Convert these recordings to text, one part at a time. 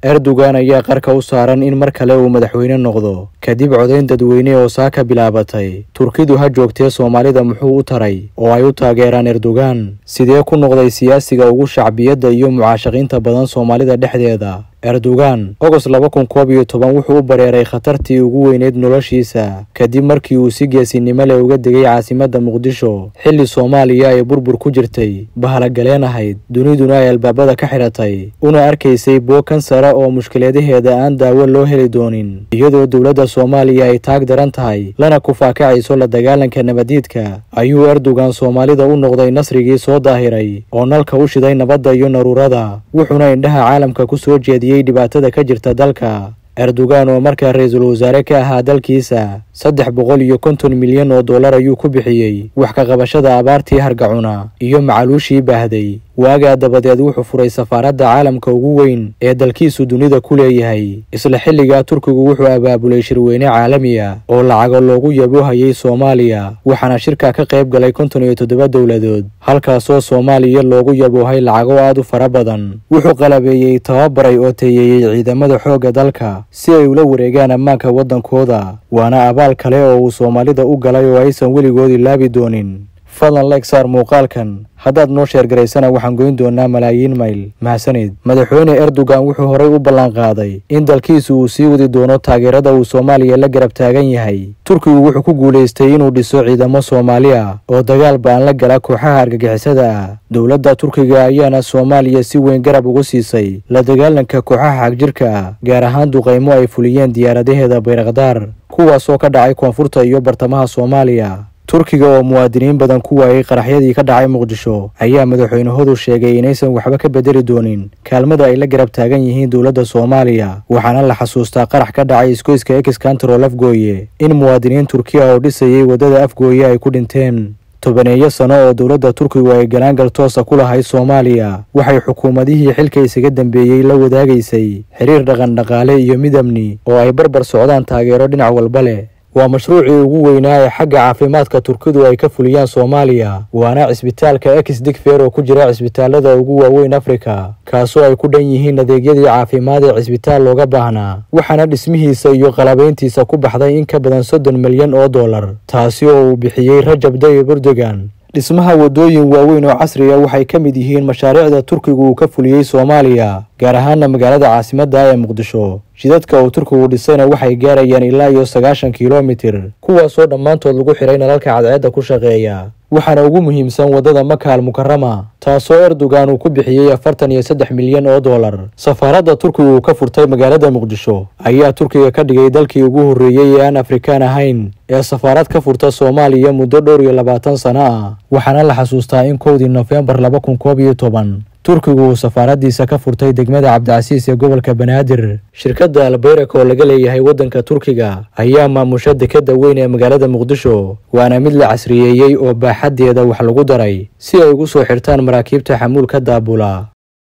erdogan ayaa qarka u saaran in mar kale uu madaxweyne noqdo kadib codayn dadweyne oo saaka bilaabatay turkidu ha joogtee soomaalida muxuu u taray oo ay u taageeraan erdogan sidee ku noqday siyaasiga ugu shacbiyadda iyo mucaashaqiinta badan soomaalida dhexdeeda erdogan ogost laba kun koob iyo toban wuxuu u bareeray khatartii ugu weyneyd noloshiisa kadib markii uu si geesinimo leh uga degay caasimadda muqdisho xilli soomaaliya ay burbur ku jirtay bahalogaleen ahayd duniduna ay albaabada ka xidhatay una arkaysay bookan sare oo mushkiladaheeda aan daawo loo heli doonin iyadoo dowladda soomaaliya ay taag daran tahay lana kufaakacayso la dagaalanka nabadiidka ayuu erdogan soomaalida u noqday nasrigii soo daahiray oo nalka u shiday nabadda iyo naruurada wuxuuna indhaha caalamka ku soo jeediyey dhibaatada ka jirta dalka erdogan oo markaa ra-iisul wasaare ka ahaa dalkiisa saddex boqol iyo konton milyan oo dollar ayuu ku bixiyey wax ka qabashada abaartii hargacuna iyo macaluushii baahday waagaa dabadeed wuxuu furay safaaradda caalamka ugu weyn ee dalkiisu dunida ku leeyahay isla xilligaa turkigu wuxuu abaabulay shirweyne caalamiya oo lacago loogu yabohayay soomaaliya waxaana shirka ka qayb galay konton iyo toddoba dowladood halkaasoo soomaaliya loogu yaboohay lacago aad u fara badan wuxuu qalabeeyey tababaray oo teeyeeyey ciidamada xoogga dalka si ay ula wareegaan ammaanka waddankooda waana abaal kale oo uu soomaalida u galay oo aysan weligood ilaabi doonin fadlan leeg saar muuqaalkan haddaad noo sheergaraysana waxaan goyn doonaa malaayiin mayl mahadsanid madaxweyne erdogan wuxuu horay u ballanqaaday in dalkiisu uu sii wadi doono taageerada uu soomaaliya la garab taagan yahay turkigu wuxuu ku guulaystay inuu dhiso ciidamo soomaali ah oo dagaal ba'an la gala kooxaha argagixisada ah dowladda turkiga ayaana soomaaliya si weyn garab ugu siisay la dagaalanka kooxaha xagjirka ah gaar ahaan duqaymo ay fuliyeen diyaaradaheeda bayrakdaar kuwaasoo ka dhacay koonfurta iyo bartamaha soomaaliya turkiga oo muwaadiniin badan ku waayay qaraxyadii ka dhacay muqdisho ayaa madaxweynahodu sheegay inaysan waxba ka bedeli doonin kaalmada ay la garab taagan yihiin dowladda soomaaliya waxaana la xasuustaa qarax ka dhacay iskoyska ex kantarol afgooye in muwaadiniin turkiya oo dhisayay waddada afgooye ay ku dhinteen tobaneeyo sano oo dowladda turkigu ay galaangal toosa ku lahayd soomaaliya waxay xukuumadihii xilka isaga dambeeyey la wadaagaysay xiriir dhaqandhaqaale iyo mid amni oo ay barbar socdaan taageero dhinac walba leh waa mashruucii ugu weynaa ee xagga caafimaadka turkidu ay ka fuliyaan soomaaliya waana cisbitaalka ex digfer oo ku jira cisbitaalada ugu waaweyn afrika kaasoo ay ku dhan yihiin adeegyadii caafimaad ee cisbitaal looga baahnaa waxaana dhismihiisa iyo qalabayntiisa ku baxday in ka badan soddon milyan oo dollar taasi oo uu bixiyey rajab dayib erdogan dhismaha waddooyin waaweyn oo casri a waxay ka mid yihiin mashaariicda turkigu uu ka fuliyey soomaaliya gaar ahaana magaalada caasimadda ee muqdisho jidadka uu turkigu dhisayna waxay gaarayaan ilaa iyo sagaashan kilomitir kuwaasoo dhammaantood lagu xidhay nalalka cadceedda ku shaqeeya waxaana ugu muhiimsan waddada maka al mukarama taasoo erdogan uu ku bixiyey afartan iyo saddex milyan oo dollar safaaradda turkigu uu ka furtay magaalada muqdisho ayaa turkiga ka dhigay dalkii ugu horreeyey ee aan afrikaan ahayn ee safaarad ka furta soomaaliya muddo dhowr iyo labaatan sano ah waxaana la xasuustaa in kowdii nofembar laba kun koob iyo toban turkigu uu safaaraddiisa ka furtay degmada cabdicasiis ee gobolka banaadir shirkadda albayrak oo laga leeyahay waddanka turkiga ayaa maamusha dekedda weyn ee magaalada muqdisho waana mid la casriyeeyey oo baaxaddeeda wax lagu daray si ay ugu soo xirtaan maraakiibta xamuulka daabula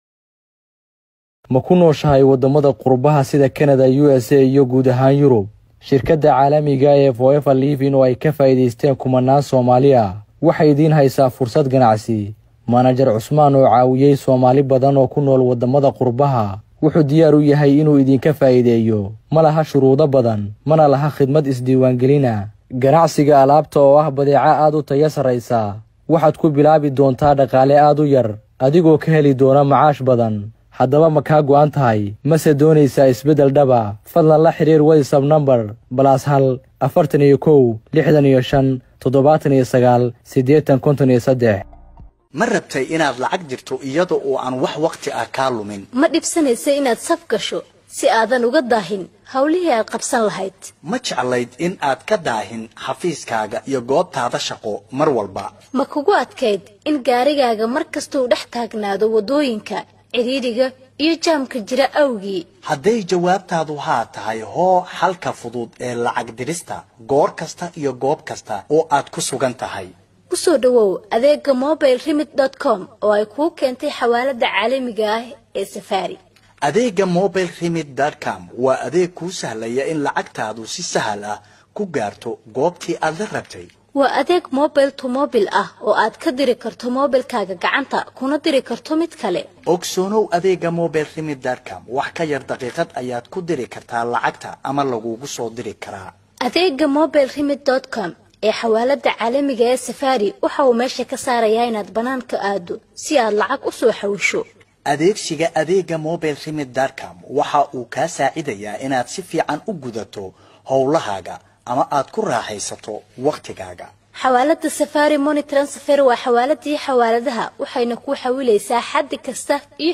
ma ku nooshahay waddamada qurbaha sida kanada u s a iyo guud ahaan yurub shirkadda caalamiga ee foever livin oo ay ka faa'iidaysteen kumanaan soomaali ah waxay idiin haysaa fursad ganacsi manajer cusmaan oo caawiyey soomaali badan oo ku nool waddamada qurbaha wuxuu diyaar u yahay inuu idinka faa'iideeyo ma laha shuruudo badan mana laha khidmad isdiiwaangelina ganacsiga alaabta oo ah badeeco aad u taya sarraysa waxaad ku bilaabi doontaa dhaqaale aad u yar adigoo ka heli doona macaash badan haddaba ma kaa go'an tahay mase doonaysaa isbeddel dhaba fadlan la xidhiir waysab namber balaas hal afartan iyo kow lixdan iyo shan toddobaatan iyo sagaal siddeetan konton iyo saddex ma rabtay inaad lacag dirto iyada oo aan wax wakhti ah kaa lumin ma dhibsanaysa inaad saf gasho si aadan uga daahin howlihii aad qabsan lahayd ma jeclayd in aad ka daahin xafiiskaaga iyo goobtaada shaqo mar walba ma kugu adkayd in gaarigaaga mar kastuu dhex taagnaado waddooyinka cidhiidhiga iyo jaamka jira awgii hadday jawaabtaadu haa tahay hoo xalka fudud ee lacag dirista goor kasta iyo goob kasta oo aad ku sugan tahay u soo dhowow adeegga mobile remit com oo ay kuu keentay xawaaladda caalamiga ah ee safaari adeegga mobile remit com waa adeeg kuu sahlaya in lacagtaadu si sahal ah ku gaarto goobtii aad la rabtay waa adeeg mobile to mobil ah oo aad ka diri karto moobilkaaga gacanta kuna diri karto mid kale ogsoonow adeega mobile remidcom wax ka yar daqiiqad ayaad ku diri kartaa lacagta ama lagugu soo diri karaa adeega mobile remid com ee xawaalada caalamiga ee safari waxa uu meesha ka saarayaa inaad banaanka aado si aad lacag u soo xawisho adeegsiga adeega mobile remidcom waxa uu kaa saacidayaa inaad si fiican u gudato howlahaaga ama aad ku raaxaysato wakhtigaaga xawaalada safari money transfer waa xawaaladii xawaaladaha waxayna ku xawilaysaa xaddi kasta iyo